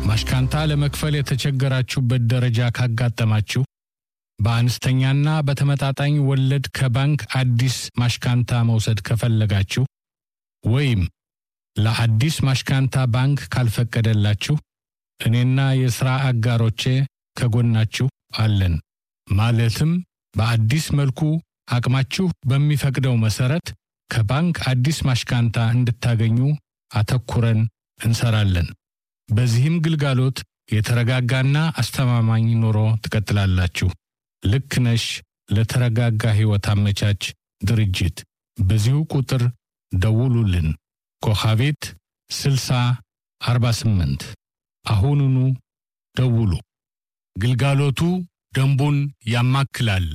ማሽካንታ ለመክፈል የተቸገራችሁበት ደረጃ ካጋጠማችሁ በአነስተኛና በተመጣጣኝ ወለድ ከባንክ አዲስ ማሽካንታ መውሰድ ከፈለጋችሁ ወይም ለአዲስ ማሽካንታ ባንክ ካልፈቀደላችሁ እኔና የሥራ አጋሮቼ ከጎናችሁ አለን። ማለትም በአዲስ መልኩ አቅማችሁ በሚፈቅደው መሠረት ከባንክ አዲስ ማሽካንታ እንድታገኙ አተኩረን እንሰራለን። በዚህም ግልጋሎት የተረጋጋና አስተማማኝ ኑሮ ትቀጥላላችሁ። ልክ ነሽ ለተረጋጋ ሕይወት አመቻች ድርጅት በዚሁ ቁጥር ደውሉልን። ኮኻቤት 60 48 አሁኑኑ ደውሉ። ግልጋሎቱ ደንቡን ያማክላል።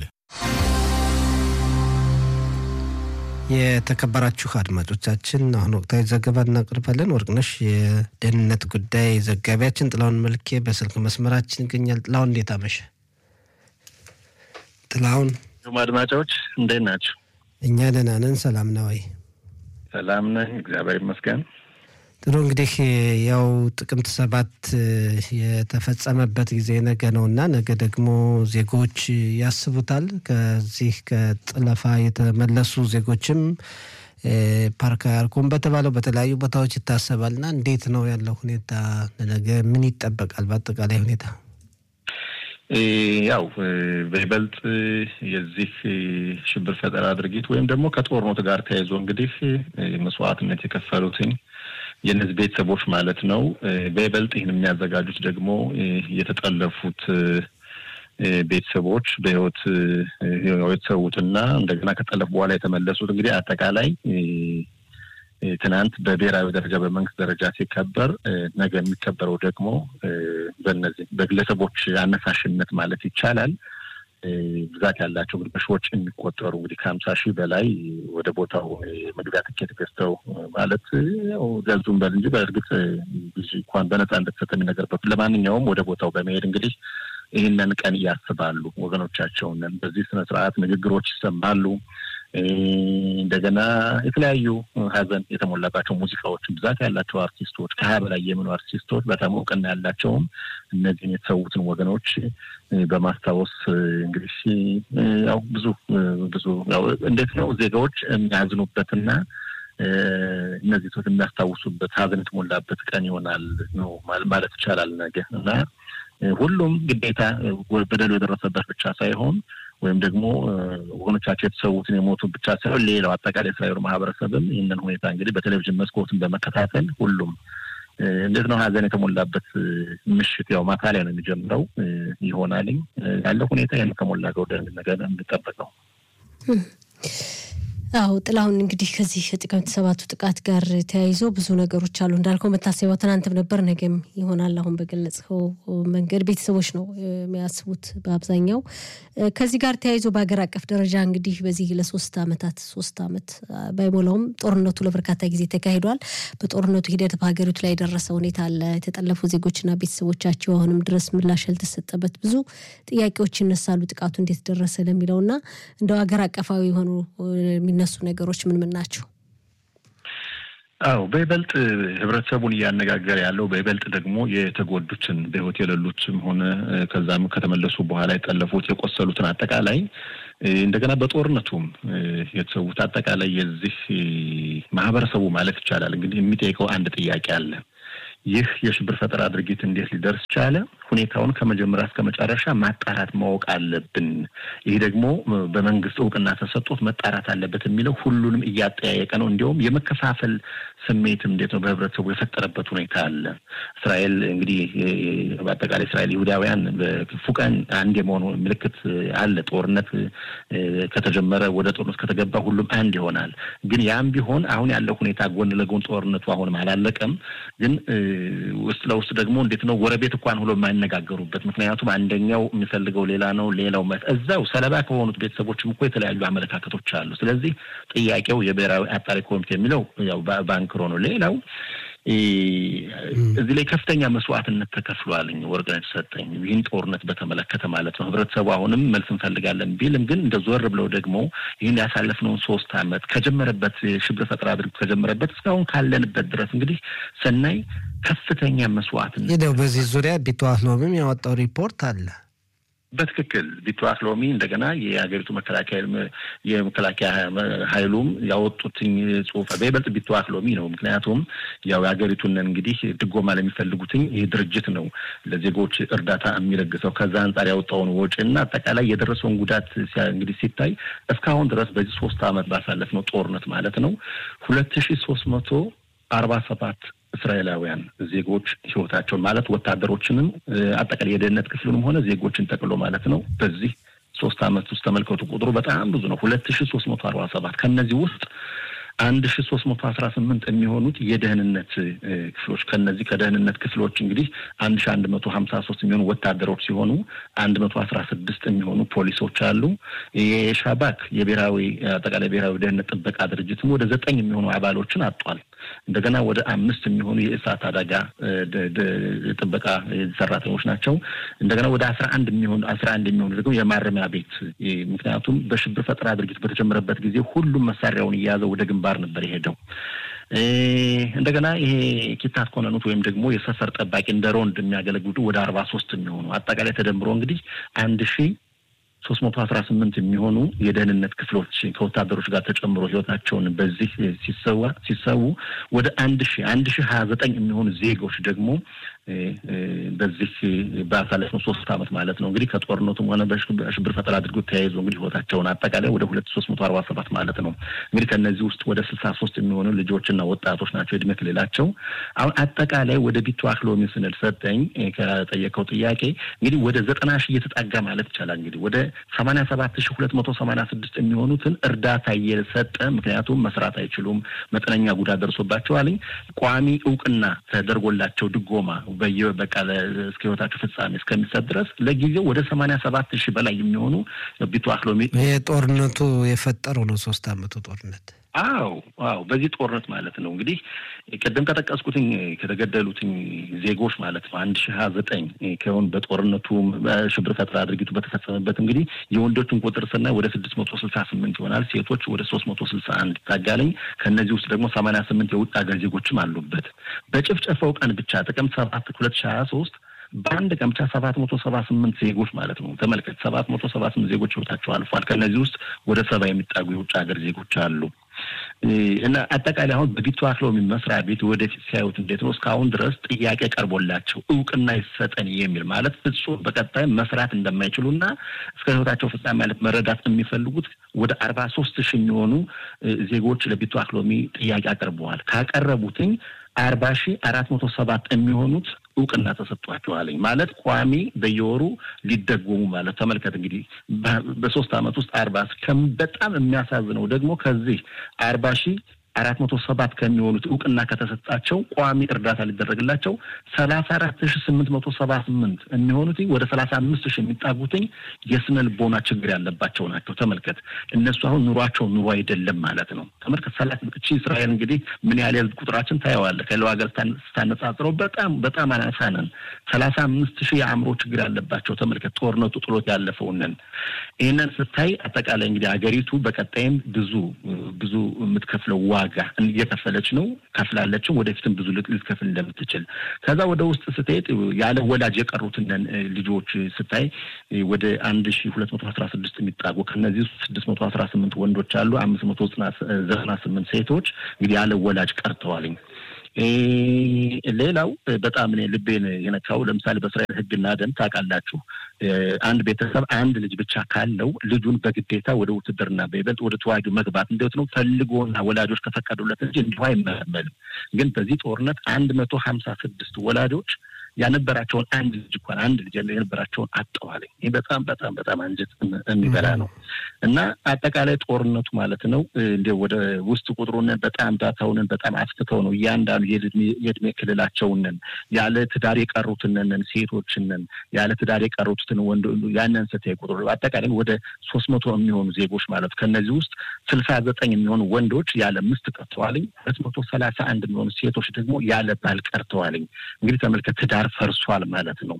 የተከበራችሁ አድማጮቻችን አሁን ወቅታዊ ዘገባ እናቀርባለን። ወርቅነሽ የደህንነት ጉዳይ ዘጋቢያችን ጥላሁን መልኬ በስልክ መስመራችን ይገኛል። ጥላሁን እንዴት አመሸ? ጥላሁን አድማጮች እንዴት ናቸው? እኛ ደህና ነን። ሰላም ነው ወይ? ሰላም ነኝ፣ እግዚአብሔር ይመስገን። ጥሩ እንግዲህ ያው ጥቅምት ሰባት የተፈጸመበት ጊዜ ነገ ነው እና ነገ ደግሞ ዜጎች ያስቡታል። ከዚህ ከጥለፋ የተመለሱ ዜጎችም ፓርክ አርኮም በተባለው በተለያዩ ቦታዎች ይታሰባል እና እንዴት ነው ያለው ሁኔታ? ነገ ምን ይጠበቃል? በአጠቃላይ ሁኔታ ያው በይበልጥ የዚህ ሽብር ፈጠራ ድርጊት ወይም ደግሞ ከጦርነቱ ጋር ተያይዞ እንግዲህ መስዋዕትነት የከፈሉትኝ የእነዚህ ቤተሰቦች ማለት ነው። በይበልጥ ይህን የሚያዘጋጁት ደግሞ የተጠለፉት ቤተሰቦች በህይወት የተሰዉትና እንደገና ከጠለፉ በኋላ የተመለሱት እንግዲህ አጠቃላይ ትናንት በብሔራዊ ደረጃ በመንግስት ደረጃ ሲከበር ነገ የሚከበረው ደግሞ በነዚህ በግለሰቦች አነሳሽነት ማለት ይቻላል ብዛት ያላቸው እንግዲህ በሺዎች የሚቆጠሩ እንግዲህ ከሀምሳ ሺህ በላይ ወደ ቦታው መግቢያ ትኬት ገዝተው ማለት ያው ገዙም በል እንጂ በእርግጥ ብዙ እንኳን በነፃ እንደተሰጠ የሚነገርበት ለማንኛውም ወደ ቦታው በመሄድ እንግዲህ ይህንን ቀን ያስባሉ ወገኖቻቸውን። በዚህ ስነ ስርዓት ንግግሮች ይሰማሉ። እንደገና የተለያዩ ሀዘን የተሞላባቸው ሙዚቃዎችን ብዛት ያላቸው አርቲስቶች ከሀያ በላይ የሚሆኑ አርቲስቶች በጣም እውቅና ያላቸውም እነዚህን የተሰዉትን ወገኖች በማስታወስ እንግዲህ ያው ብዙ ብዙ ያው እንዴት ነው ዜጋዎች የሚያዝኑበትና እነዚህ ሰዎች የሚያስታውሱበት ሀዘን የተሞላበት ቀን ይሆናል ነው ማለት ይቻላል ነገ እና ሁሉም ግዴታ በደሉ የደረሰበት ብቻ ሳይሆን ወይም ደግሞ ወገኖቻቸው የተሰዉትን የሞቱ ብቻ ሳይሆን ሌላው አጠቃላይ እስራኤሉ ማህበረሰብም ይህንን ሁኔታ እንግዲህ በቴሌቪዥን መስኮትን በመከታተል ሁሉም እንዴት ነው ሀዘን የተሞላበት ምሽት ያው ማታ ላይ ነው የሚጀምረው ይሆናልኝ ያለው ሁኔታ ይህን ከሞላ ጎደል ነገር እንጠበቀው። አዎ ጥላሁን እንግዲህ ከዚህ ጥቅምት ሰባቱ ጥቃት ጋር ተያይዞ ብዙ ነገሮች አሉ እንዳልከው መታሰቢያው ትናንትም ነበር ነገም ይሆናል። አሁን በገለጽከው መንገድ ቤተሰቦች ነው የሚያስቡት በአብዛኛው። ከዚህ ጋር ተያይዞ በሀገር አቀፍ ደረጃ እንግዲህ በዚህ ለሶስት አመታት ሶስት አመት ባይሞላውም ጦርነቱ ለበርካታ ጊዜ ተካሂዷል። በጦርነቱ ሂደት በሀገሪቱ ላይ የደረሰ ሁኔታ አለ። የተጠለፉ ዜጎችና ቤተሰቦቻቸው አሁንም ድረስ ምላሽ ያልተሰጠበት ብዙ ጥያቄዎች ይነሳሉ። ጥቃቱ እንዴት ደረሰ ለሚለው እና እንደው ሀገር አቀፋዊ የሆኑ የሚነሱ ነገሮች ምን ምን ናቸው? አዎ በይበልጥ ህብረተሰቡን እያነጋገረ ያለው በይበልጥ ደግሞ የተጎዱትን በህይወት የሌሉትም ሆነ ከዛም ከተመለሱ በኋላ የጠለፉት የቆሰሉትን አጠቃላይ እንደገና በጦርነቱም የተሰዉት አጠቃላይ የዚህ ማህበረሰቡ ማለት ይቻላል እንግዲህ የሚጠይቀው አንድ ጥያቄ አለ። ይህ የሽብር ፈጠራ ድርጊት እንዴት ሊደርስ ቻለ? ሁኔታውን ከመጀመሪያ እስከ መጨረሻ ማጣራት ማወቅ አለብን። ይህ ደግሞ በመንግስት እውቅና ተሰጥቶት መጣራት አለበት የሚለው ሁሉንም እያጠያየቀ ነው። እንዲሁም የመከፋፈል ስሜትም እንዴት ነው በህብረተሰቡ የፈጠረበት ሁኔታ አለ። እስራኤል እንግዲህ በአጠቃላይ እስራኤል ይሁዳውያን በክፉ ቀን አንድ የመሆኑ ምልክት አለ። ጦርነት ከተጀመረ ወደ ጦርነት ከተገባ ሁሉም አንድ ይሆናል። ግን ያም ቢሆን አሁን ያለው ሁኔታ ጎን ለጎን ጦርነቱ አሁንም አላለቀም። ግን ውስጥ ለውስጥ ደግሞ እንዴት ነው ጎረቤት እንኳን ሁሎ የማይነጋገሩበት ምክንያቱም አንደኛው የሚፈልገው ሌላ ነው፣ ሌላው እዛው ሰለባ ከሆኑት ቤተሰቦችም እኮ የተለያዩ አመለካከቶች አሉ። ስለዚህ ጥያቄው የብሔራዊ አጣሪ ኮሚቴ የሚለው ያው ባንክሮ ነው። ሌላው እዚህ ላይ ከፍተኛ መስዋዕትነት ተከፍሏልኝ ወርቅነሽ ሰጠኝ ይህን ጦርነት በተመለከተ ማለት ነው። ህብረተሰቡ አሁንም መልስ እንፈልጋለን ቢልም ግን እንደ ዞር ብለው ደግሞ ይህን ያሳለፍነውን ሶስት አመት ከጀመረበት ሽብር ፈጠራ ድርጊት ከጀመረበት እስካሁን ካለንበት ድረስ እንግዲህ ስናይ ከፍተኛ መስዋዕትነት ይኸው በዚህ ዙሪያ ቢተዋህ ሎሚም ያወጣው ሪፖርት አለ። በትክክል ቢተዋህ ሎሚ እንደገና የሀገሪቱ መከላከያ የመከላከያ ኃይሉም ያወጡትኝ ጽሁፍ በይበልጥ ቢተዋህ ሎሚ ነው። ምክንያቱም ያው የሀገሪቱን እንግዲህ ድጎማ ለሚፈልጉትኝ ይህ ድርጅት ነው ለዜጎች እርዳታ የሚለግሰው ከዛ አንጻር ያወጣውን ወጪ እና አጠቃላይ የደረሰውን ጉዳት እንግዲህ ሲታይ እስካሁን ድረስ በዚህ ሶስት አመት ባሳለፍነው ጦርነት ማለት ነው ሁለት ሺ ሶስት መቶ አርባ ሰባት እስራኤላውያን ዜጎች ህይወታቸውን ማለት ወታደሮችንም አጠቃላይ የደህንነት ክፍሉንም ሆነ ዜጎችን ጠቅሎ ማለት ነው በዚህ ሶስት አመት ውስጥ ተመልከቱ። ቁጥሩ በጣም ብዙ ነው። ሁለት ሺ ሶስት መቶ አርባ ሰባት ከእነዚህ ውስጥ አንድ ሺ ሶስት መቶ አስራ ስምንት የሚሆኑት የደህንነት ክፍሎች ከነዚህ ከደህንነት ክፍሎች እንግዲህ አንድ ሺ አንድ መቶ ሀምሳ ሶስት የሚሆኑ ወታደሮች ሲሆኑ አንድ መቶ አስራ ስድስት የሚሆኑ ፖሊሶች አሉ። የሻባክ የብሔራዊ አጠቃላይ ብሔራዊ ደህንነት ጥበቃ ድርጅትም ወደ ዘጠኝ የሚሆኑ አባሎችን አጧል። እንደገና ወደ አምስት የሚሆኑ የእሳት አደጋ ጥበቃ ሰራተኞች ናቸው። እንደገና ወደ አስራ አንድ የሚሆኑ አስራ አንድ የሚሆኑ ደግሞ የማረሚያ ቤት ምክንያቱም በሽብር ፈጠራ ድርጊት በተጀመረበት ጊዜ ሁሉም መሳሪያውን እየያዘ ወደ ግንባር ነበር የሄደው። እንደገና ይሄ ኪታት ኮነኑት ወይም ደግሞ የሰፈር ጠባቂ እንደ ሮንድ የሚያገለግሉ ወደ አርባ ሶስት የሚሆኑ አጠቃላይ ተደምሮ እንግዲህ አንድ ሺ ሶስት መቶ አስራ ስምንት የሚሆኑ የደህንነት ክፍሎች ከወታደሮች ጋር ተጨምሮ ህይወታቸውን በዚህ ሲሰዋ ሲሰዉ ወደ አንድ ሺ አንድ ሺ ሀያ ዘጠኝ የሚሆኑ ዜጎች ደግሞ በዚህ ባሳለፍነው ሶስት አመት ማለት ነው እንግዲህ ከጦርነቱም ሆነ በሽብር ፈጠራ አድርጎት ተያይዞ እንግዲህ ህይወታቸውን አጠቃላይ ወደ ሁለት ሶስት መቶ አርባ ሰባት ማለት ነው እንግዲህ ከእነዚህ ውስጥ ወደ ስልሳ ሶስት የሚሆኑ ልጆችና ወጣቶች ናቸው የእድሜ ክልላቸው። አሁን አጠቃላይ ወደ ቢተዋህ ሎሚ ስንል ሰጠኝ ከጠየቀው ጥያቄ እንግዲህ ወደ ዘጠና ሺህ እየተጣጋ ማለት ይቻላል እንግዲህ ወደ ሰማኒያ ሰባት ሺህ ሁለት መቶ ሰማኒያ ስድስት የሚሆኑትን እርዳታ እየሰጠ ምክንያቱም መስራት አይችሉም፣ መጠነኛ ጉዳት ደርሶባቸዋልኝ ቋሚ እውቅና ተደርጎላቸው ድጎማ በየ በቃ እስከ ህይወታቸው ፍጻሜ እስከሚሰጥ ድረስ ለጊዜው ወደ ሰማኒያ ሰባት ሺህ በላይ የሚሆኑ ቢተዋህ ሎሚ ጦርነቱ የፈጠረው ነው። ሶስት አመቱ ጦርነት አዎ አዎ፣ በዚህ ጦርነት ማለት ነው እንግዲህ ቅድም ከጠቀስኩትኝ ከተገደሉትኝ ዜጎች ማለት ነው አንድ ሺህ ሀያ ዘጠኝ ከሆን በጦርነቱ በሽብር ፈጠራ ድርጊቱ በተፈጸመበት እንግዲህ የወንዶችን ቁጥር ስናይ ወደ ስድስት መቶ ስልሳ ስምንት ይሆናል። ሴቶች ወደ ሶስት መቶ ስልሳ አንድ ይታጋለኝ። ከእነዚህ ውስጥ ደግሞ ሰማንያ ስምንት የውጭ ሀገር ዜጎችም አሉበት። በጭፍጨፋው ቀን ብቻ ጥቅምት ሰባት ሁለት ሺህ ሀያ ሶስት በአንድ ቀን ብቻ ሰባት መቶ ሰባ ስምንት ዜጎች ማለት ነው ተመልከት፣ ሰባት መቶ ሰባ ስምንት ዜጎች ህይወታቸው አልፏል። ከእነዚህ ውስጥ ወደ ሰባ የሚጣጉ የውጭ ሀገር ዜጎች አሉ። እና አጠቃላይ አሁን በቢተዋህ ሎሚ መስሪያ ቤት ወደፊት ሲያዩት እንዴት ነው እስካሁን ድረስ ጥያቄ ቀርቦላቸው እውቅና ይሰጠን የሚል ማለት ፍጹም በቀጣይ መስራት እንደማይችሉና እስከ ህይወታቸው ፍጻሜ ማለት መረዳት የሚፈልጉት ወደ አርባ ሶስት ሺህ የሚሆኑ ዜጎች ለቢተዋህ ሎሚ ጥያቄ አቅርበዋል። ካቀረቡትኝ አርባ ሺህ አራት መቶ ሰባት የሚሆኑት እውቅና ተሰጥቷቸዋለኝ ማለት ቋሚ በየወሩ ሊደጎሙ ማለት ተመልከት እንግዲህ በሶስት አመት ውስጥ አርባ በጣም የሚያሳዝነው ደግሞ ከዚህ አርባ ሺህ አራት መቶ ሰባት ከሚሆኑት እውቅና ከተሰጣቸው ቋሚ እርዳታ ሊደረግላቸው ሰላሳ አራት ሺ ስምንት መቶ ሰባ ስምንት የሚሆኑት ወደ ሰላሳ አምስት ሺ የሚጣጉትኝ የስነ ልቦና ችግር ያለባቸው ናቸው። ተመልከት እነሱ አሁን ኑሯቸው ኑሮ አይደለም ማለት ነው። ተመልከት ሰላት እቺ እስራኤል እንግዲህ ምን ያህል የህዝብ ቁጥራችን ታየዋለህ። ከሌላው ሀገር ስታነጻጽረው በጣም በጣም አናሳ ነን። ሰላሳ አምስት ሺህ የአእምሮ ችግር ያለባቸው ተመልከት ጦርነቱ ጥሎት ያለፈውንን ይህንን ስታይ አጠቃላይ እንግዲህ ሀገሪቱ በቀጣይም ብዙ ብዙ የምትከፍለው ዋጋ እየከፈለች ነው ከፍላለችም፣ ወደፊትም ብዙ ልትከፍል እንደምትችል ከዛ ወደ ውስጥ ስትሄድ ያለ ወላጅ የቀሩትን ልጆች ስታይ ወደ አንድ ሺ ሁለት መቶ አስራ ስድስት የሚጣጉ ከእነዚህ ውስጥ ስድስት መቶ አስራ ስምንት ወንዶች አሉ። አምስት መቶ ዘጠና ስምንት ሴቶች እንግዲህ ያለ ወላጅ ቀርተዋልኝ። ሌላው በጣም እኔ ልቤን የነካው ለምሳሌ በእስራኤል ሕግና ደንብ ታውቃላችሁ፣ አንድ ቤተሰብ አንድ ልጅ ብቻ ካለው ልጁን በግዴታ ወደ ውትድርና በይበልጥ ወደ ተዋጊው መግባት እንዴት ነው ፈልጎና ወላጆች ከፈቀዱለት እንጂ እንዲሁ አይመለመልም። ግን በዚህ ጦርነት አንድ መቶ ሀምሳ ስድስት ወላጆች ያነበራቸውን አንድ ልጅ እንኳን አንድ ልጅ የነበራቸውን አጠዋለኝ። ይህ በጣም በጣም በጣም አንጀት የሚበላ ነው እና አጠቃላይ ጦርነቱ ማለት ነው እንዲ ወደ ውስጥ ቁጥሩን በጣም ዳታውንን በጣም አስፍተው ነው እያንዳንዱ የእድሜ ክልላቸውንን ያለ ትዳር የቀሩትንን ሴቶችንን ያለ ትዳር የቀሩትን ወንድ ያንን ስታይ ቁጥሩ አጠቃላይ ወደ ሶስት መቶ የሚሆኑ ዜጎች ማለት ከእነዚህ ውስጥ ስልሳ ዘጠኝ የሚሆኑ ወንዶች ያለ ሚስት ቀርተዋልኝ። ሁለት መቶ ሰላሳ አንድ የሚሆኑ ሴቶች ደግሞ ያለ ባል ቀርተዋልኝ። እንግዲህ ተመልከት ትዳር ፈርሷል ማለት ነው።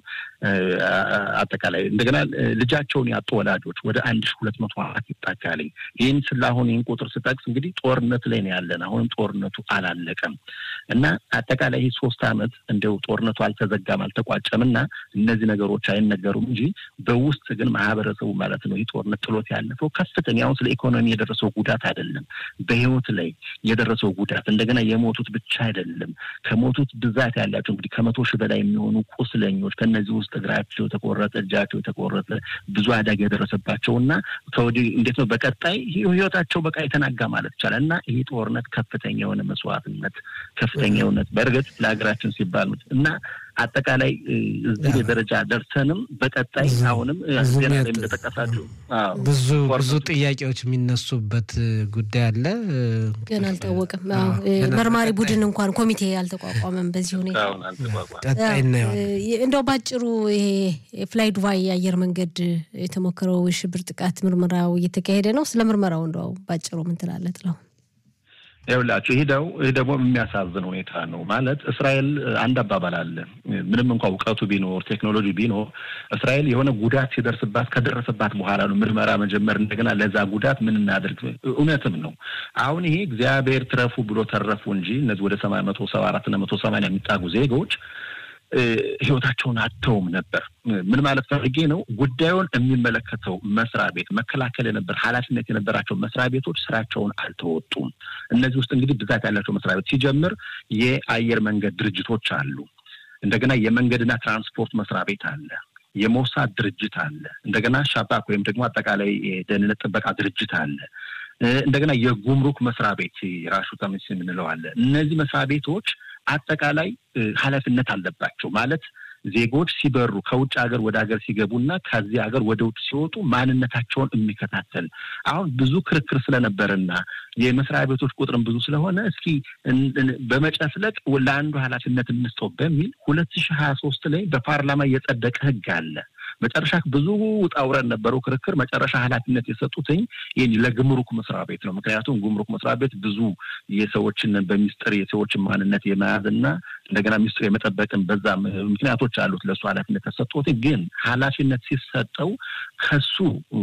አጠቃላይ እንደገና ልጃቸውን ያጡ ወላጆች ወደ አንድ ሺ ሁለት መቶ አራት ይጣጋልኝ። ይህን ስላሁን ይህን ቁጥር ስጠቅስ እንግዲህ ጦርነት ላይ ነው ያለን። አሁንም ጦርነቱ አላለቀም እና አጠቃላይ ይህ ሶስት አመት እንደው ጦርነቱ አልተዘጋም አልተቋጨም እና እነዚህ ነገሮች አይነገሩም እንጂ በውስጥ ግን ማህበረሰቡ ማለት ነው ይህ ጦርነት ጥሎት ያለፈው ከፍተኛ አሁን ስለ ኢኮኖሚ የደረሰው ጉዳት አይደለም፣ በህይወት ላይ የደረሰው ጉዳት እንደገና የሞቱት ብቻ አይደለም። ከሞቱት ብዛት ያላቸው እንግዲህ ከመቶ ሺህ በላይ የሚሆኑ ቁስለኞች ከነዚህ ውስጥ እግራቸው የተቆረጠ እጃቸው የተቆረጠ ብዙ አደጋ የደረሰባቸው እና ከወዲህ እንዴት ነው በቀጣይ ህይወታቸው በቃ የተናጋ ማለት ይቻላል እና ይህ ጦርነት ከፍተኛ የሆነ መስዋዕትነት ከፍተኛ የሆነ በእርግጥ ለሀገራችን ሲባል እና አጠቃላይ እዚህ ደረጃ ደርሰንም በቀጣይ አሁንም ዜና ላይ እንደጠቀሳችሁ ብዙ ብዙ ጥያቄዎች የሚነሱበት ጉዳይ አለ። ግን አልታወቅም። መርማሪ ቡድን እንኳን ኮሚቴ አልተቋቋመም። በዚህ ሁኔታ ቀጣይ እናየዋለን። እንደው ባጭሩ ይሄ ፍላይ ዱባይ የአየር መንገድ የተሞከረው የሽብር ጥቃት ምርመራው እየተካሄደ ነው። ስለ ምርመራው እንደው ባጭሩ ምን ትላለህ ጥላሁን? ይኸውላችሁ ይህ ደው ይህ ደግሞ የሚያሳዝን ሁኔታ ነው። ማለት እስራኤል አንድ አባባል አለ። ምንም እንኳ እውቀቱ ቢኖር ቴክኖሎጂ ቢኖር እስራኤል የሆነ ጉዳት ሲደርስባት ከደረሰባት በኋላ ነው ምርመራ መጀመር፣ እንደገና ለዛ ጉዳት ምን እናድርግ። እውነትም ነው። አሁን ይሄ እግዚአብሔር ትረፉ ብሎ ተረፉ እንጂ እነዚህ ወደ ሰማንያ መቶ ሰባ አራት እና መቶ ሰማንያ የሚጣጉ ዜጎች ህይወታቸውን አጥተውም ነበር። ምን ማለት ፈልጌ ነው? ጉዳዩን የሚመለከተው መስሪያ ቤት መከላከል የነበር ኃላፊነት የነበራቸው መስሪያ ቤቶች ስራቸውን አልተወጡም። እነዚህ ውስጥ እንግዲህ ብዛት ያላቸው መስሪያ ቤት ሲጀምር የአየር መንገድ ድርጅቶች አሉ። እንደገና የመንገድና ትራንስፖርት መስሪያ ቤት አለ። የሞሳድ ድርጅት አለ። እንደገና ሻባክ ወይም ደግሞ አጠቃላይ የደህንነት ጥበቃ ድርጅት አለ። እንደገና የጉምሩክ መስሪያ ቤት ራሹ ተምስ የምንለው አለ። እነዚህ መስሪያ ቤቶች አጠቃላይ ኃላፊነት አለባቸው ማለት ዜጎች ሲበሩ ከውጭ ሀገር ወደ ሀገር ሲገቡና ከዚህ ሀገር ወደ ውጭ ሲወጡ ማንነታቸውን የሚከታተል አሁን ብዙ ክርክር ስለነበረና የመስሪያ ቤቶች ቁጥርም ብዙ ስለሆነ እስኪ በመጨፍለቅ ለአንዱ ኃላፊነት እንስጠው በሚል ሁለት ሺህ ሀያ ሶስት ላይ በፓርላማ የጸደቀ ህግ አለ። መጨረሻ ብዙ ውጣ ውረድ ነበረው ክርክር። መጨረሻ ኃላፊነት የሰጡትኝ ይህ ለግምሩክ መስሪያ ቤት ነው። ምክንያቱም ጉምሩክ መስሪያ ቤት ብዙ የሰዎችን በሚስጥር የሰዎችን ማንነት የመያዝ እና እንደገና ሚስጥር የመጠበቅን በዛ ምክንያቶች አሉት ለእሱ ኃላፊነት ተሰጥቶት፣ ግን ኃላፊነት ሲሰጠው ከሱ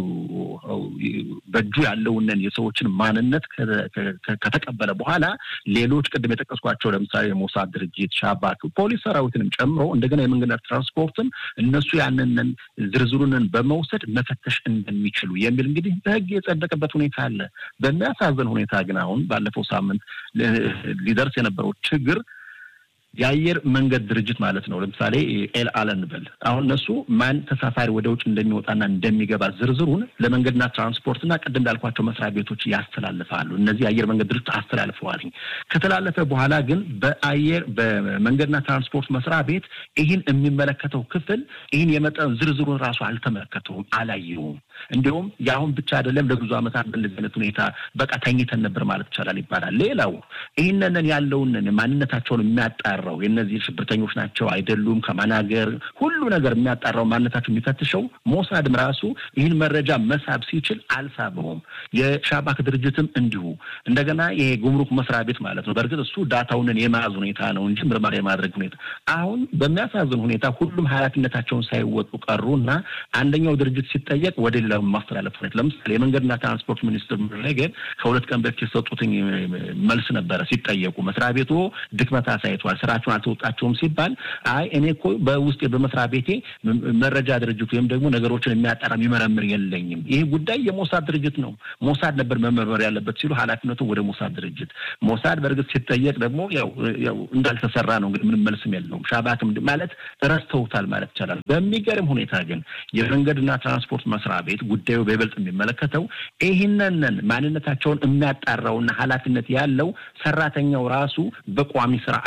በእጁ ያለውንን የሰዎችን ማንነት ከተቀበለ በኋላ ሌሎች ቅድም የጠቀስኳቸው ለምሳሌ የሞሳድ ድርጅት፣ ሻባክ፣ ፖሊስ ሰራዊትንም ጨምሮ እንደገና የመንገድ ትራንስፖርትን እነሱ ያንንን ዝርዝሩንን በመውሰድ መፈተሽ እንደሚችሉ የሚል እንግዲህ በህግ የጸደቀበት ሁኔታ አለ። በሚያሳዝን ሁኔታ ግን አሁን ባለፈው ሳምንት ሊደርስ የነበረው ችግር የአየር መንገድ ድርጅት ማለት ነው። ለምሳሌ ኤል አል እንበል አሁን እነሱ ማን ተሳፋሪ ወደ ውጭ እንደሚወጣና እንደሚገባ ዝርዝሩን ለመንገድና ትራንስፖርትና ቅድም እንዳልኳቸው መስሪያ ቤቶች ያስተላልፋሉ። እነዚህ የአየር መንገድ ድርጅት አስተላልፈዋል። ከተላለፈ በኋላ ግን በአየር በመንገድና ትራንስፖርት መስሪያ ቤት ይህን የሚመለከተው ክፍል ይህን የመጠን ዝርዝሩን ራሱ አልተመለከተውም፣ አላየውም። እንዲሁም የአሁን ብቻ አይደለም ለብዙ ዓመታት በእንደዚህ አይነት ሁኔታ በቃ ተኝተን ነበር ማለት ይቻላል ይባላል። ሌላው ይህንን ያለውንን ማንነታቸውን የሚያጣራው የእነዚህ ሽብርተኞች ናቸው አይደሉም፣ ከማን ሀገር ሁሉ ነገር የሚያጣራው ማንነታቸው የሚፈትሸው ሞሳድም ራሱ ይህን መረጃ መሳብ ሲችል አልሳበውም። የሻባክ ድርጅትም እንዲሁ እንደገና ይሄ ጉምሩክ መስሪያ ቤት ማለት ነው። በእርግጥ እሱ ዳታውንን የመያዝ ሁኔታ ነው እንጂ ምርመራ የማድረግ ሁኔታ አሁን በሚያሳዝን ሁኔታ ሁሉም ኃላፊነታቸውን ሳይወጡ ቀሩ እና አንደኛው ድርጅት ሲጠየቅ ወደ ሌላ ማስተላለፍ ሁኔታ ለምሳሌ የመንገድና ትራንስፖርት ሚኒስትር ረገድ ከሁለት ቀን በፊት የሰጡትኝ መልስ ነበረ። ሲጠየቁ መስሪያ ቤቱ ድክመት አሳይቷል፣ ስራቸውን አልተወጣቸውም ሲባል አይ እኔ እኮ በውስጤ በመስሪያ ቤቴ መረጃ ድርጅት ወይም ደግሞ ነገሮችን የሚያጠራ የሚመረምር የለኝም። ይህ ጉዳይ የሞሳድ ድርጅት ነው፣ ሞሳድ ነበር መመርመር ያለበት ሲሉ ኃላፊነቱ ወደ ሞሳድ ድርጅት። ሞሳድ በእርግጥ ሲጠየቅ ደግሞ ያው እንዳልተሰራ ነው እንግዲህ ምንም መልስም የለውም። ሻባክም ማለት ረስተውታል ማለት ይቻላል። በሚገርም ሁኔታ ግን የመንገድና ትራንስፖርት መስሪያ ቤት ጉዳዩ በይበልጥ የሚመለከተው ይህንን ማንነታቸውን የሚያጣራውና ኃላፊነት ያለው ሰራተኛው ራሱ በቋሚ ስራ አይሰራም።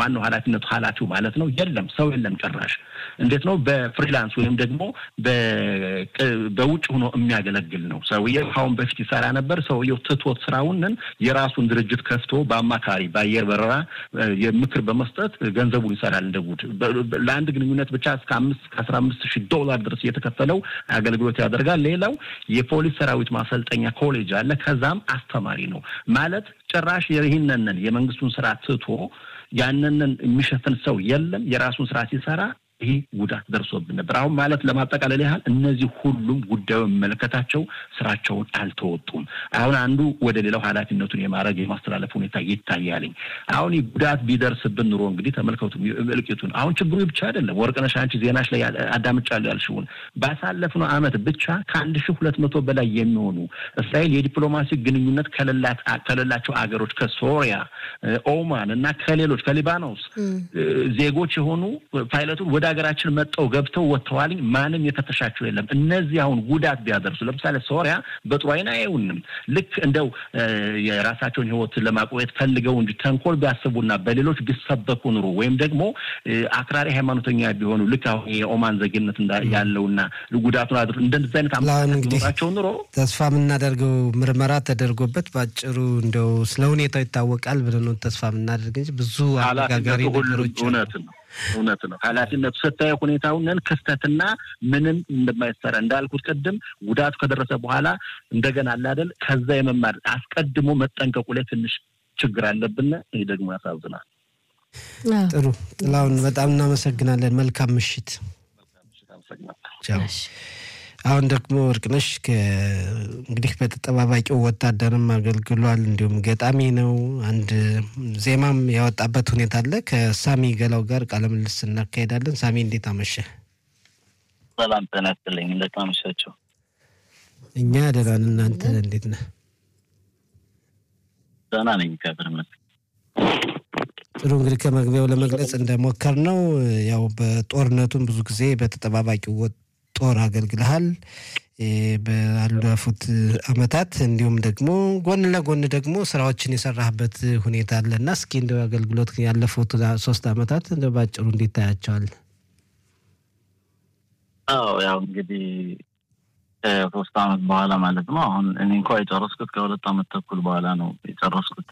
ዋናው ኃላፊነቱ ኃላፊው ማለት ነው የለም፣ ሰው የለም ጭራሽ። እንዴት ነው በፍሪላንስ ወይም ደግሞ በውጭ ሆኖ የሚያገለግል ነው ሰውየው። ካሁን በፊት ይሰራ ነበር። ሰውየው ትቶት ስራውንን የራሱን ድርጅት ከፍቶ በአማካሪ በአየር በረራ ምክር በመስጠት ገንዘቡን ይሰራል እንደ ጉድ። ለአንድ ግንኙነት ብቻ እስከ አምስት ከአስራ አምስት ሺህ ዶላር ድረስ እየተከፈለው አገልግሎት ያደርጋል። ሌላው የፖሊስ ሰራዊት ማሰልጠኛ ኮሌጅ አለ። ከዛም አስተማሪ ነው ማለት ጭራሽ ይህንንን የመንግስቱን ስራ ትቶ ያንንን የሚሸፍን ሰው የለም። የራሱን ስራ ሲሰራ ይህ ጉዳት ደርሶብን ነበር። አሁን ማለት ለማጠቃለል ያህል እነዚህ ሁሉም ጉዳዩ የሚመለከታቸው ስራቸውን አልተወጡም። አሁን አንዱ ወደ ሌላው ኃላፊነቱን የማድረግ የማስተላለፍ ሁኔታ ይታያልኝ። አሁን ይህ ጉዳት ቢደርስብን ኑሮ እንግዲህ ተመልከቱ እልቂቱን። አሁን ችግሩ ብቻ አይደለም። ወርቅነሽ አንቺ ዜናሽ ላይ አዳምጫለሁ ያልሽውን ባሳለፍነው ዓመት ብቻ ከአንድ ሺህ ሁለት መቶ በላይ የሚሆኑ እስራኤል የዲፕሎማሲ ግንኙነት ከሌላቸው አገሮች ከሶሪያ፣ ኦማን እና ከሌሎች ከሊባኖስ ዜጎች የሆኑ ፓይለቱን ወደ ሀገራችን መጠው ገብተው ወጥተዋል። ማንም የፈተሻቸው የለም። እነዚህ አሁን ጉዳት ቢያደርሱ ለምሳሌ ሶሪያ በጥሩ አይን አያዩንም። ልክ እንደው የራሳቸውን ሕይወት ለማቆየት ፈልገው እንጂ ተንኮል ቢያስቡና በሌሎች ቢሰበኩ ኑሮ ወይም ደግሞ አክራሪ ሃይማኖተኛ ቢሆኑ ልክ አሁን የኦማን ዜግነት ያለውና ጉዳቱን አድር እንደዚህ አይነት አመለካከት ኑሮ ተስፋ የምናደርገው ምርመራ ተደርጎበት በአጭሩ እንደው ስለ ሁኔታው ይታወቃል ብለን ነው ተስፋ የምናደርግ እንጂ ብዙ አነጋጋሪ ነገሮች እውነት ነው እውነት ነው። ኃላፊነቱ ስታየው ሁኔታውን ክስተትና ምንም እንደማይሰራ እንዳልኩት ቅድም ጉዳቱ ከደረሰ በኋላ እንደገና አላደል ከዛ የመማር አስቀድሞ መጠንቀቁ ላይ ትንሽ ችግር አለብን። ይህ ደግሞ ያሳዝናል። ጥሩ ጥላሁን፣ በጣም እናመሰግናለን። መልካም ምሽት። አሁን ደግሞ ወርቅነሽ እንግዲህ በተጠባባቂው ወታደርም አገልግሏል። እንዲሁም ገጣሚ ነው። አንድ ዜማም ያወጣበት ሁኔታ አለ። ከሳሚ ገላው ጋር ቃለ ምልልስ እናካሄዳለን። ሳሚ እንዴት አመሸ? ሰላም ጤና ይስጥልኝ። እንዴት አመሻቸው? እኛ ደህና ነን። እናንተ እንዴት ነህ? ደህና ነኝ እግዚአብሔር ይመስገን። ጥሩ እንግዲህ ከመግቢያው ለመግለጽ እንደሞከር ነው ያው በጦርነቱም ብዙ ጊዜ በተጠባባቂው ጦር አገልግልሃል ባለፉት አመታት እንዲሁም ደግሞ ጎን ለጎን ደግሞ ስራዎችን የሰራህበት ሁኔታ አለ እና እስኪ እንደ አገልግሎት ያለፉት ሶስት አመታት እንደ ባጭሩ እንዴት ታያቸዋል? አዎ ያው እንግዲህ ከሶስት አመት በኋላ ማለት ነው። አሁን እኔ እንኳ የጨረስኩት ከሁለት አመት ተኩል በኋላ ነው የጨረስኩት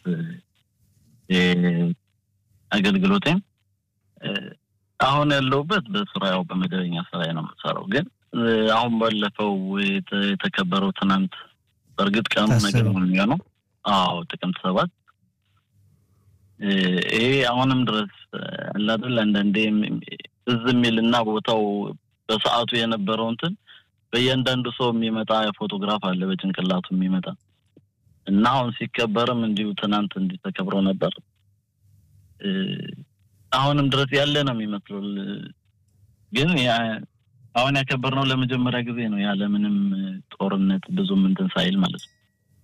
አገልግሎቴም አሁን ያለሁበት በስራ ያው በመደበኛ ስራ ነው የምሰራው። ግን አሁን ባለፈው የተከበረው ትናንት በእርግጥ ቀኑ ነገር ነው የሚሆነው። አዎ ጥቅምት ሰባት ይሄ አሁንም ድረስ አላደል አንዳንዴ እዝ የሚልና ቦታው በሰዓቱ የነበረው እንትን በእያንዳንዱ ሰው የሚመጣ ፎቶግራፍ አለ በጭንቅላቱ የሚመጣ እና አሁን ሲከበርም እንዲሁ ትናንት እንዲህ ተከብሮ ነበር። አሁንም ድረስ ያለ ነው የሚመስለው። ግን አሁን ያከበርነው ለመጀመሪያ ጊዜ ነው ያለ ምንም ጦርነት ብዙም እንትን ሳይል ማለት ነው።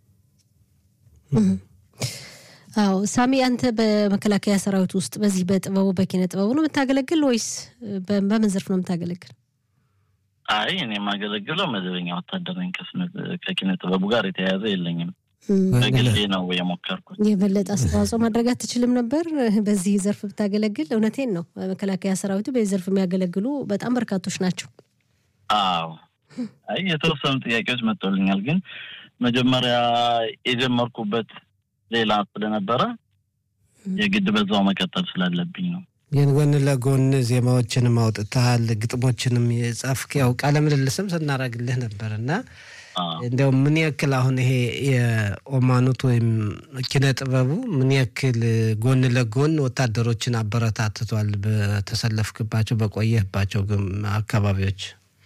አዎ ሳሚ፣ አንተ በመከላከያ ሰራዊት ውስጥ በዚህ በጥበቡ በኪነ ጥበቡ ነው የምታገለግል ወይስ በምን ዘርፍ ነው የምታገለግል? አይ እኔ የማገለግለው መደበኛ ወታደር ነኝ። ከኪነ ጥበቡ ጋር የተያያዘ የለኝም። በግሌ ነው የሞከርኩት። የበለጠ አስተዋጽኦ ማድረግ አትችልም ነበር በዚህ ዘርፍ ብታገለግል? እውነቴን ነው። መከላከያ ሰራዊቱ በዚህ ዘርፍ የሚያገለግሉ በጣም በርካቶች ናቸው። አዎ፣ አይ የተወሰኑ ጥያቄዎች መጥቶልኛል፣ ግን መጀመሪያ የጀመርኩበት ሌላ ስለነበረ የግድ በዛው መቀጠል ስላለብኝ ነው። ግን ጎን ለጎን ዜማዎችንም አውጥተሃል፣ ግጥሞችንም የጻፍክ ያው ቃለ ምልልስም ስናደርግልህ ነበር እና እንዲያው ምን ያክል አሁን ይሄ የኦማኑት ወይም ኪነ ጥበቡ ምን ያክል ጎን ለጎን ወታደሮችን አበረታትቷል? በተሰለፍክባቸው በቆየህባቸው አካባቢዎች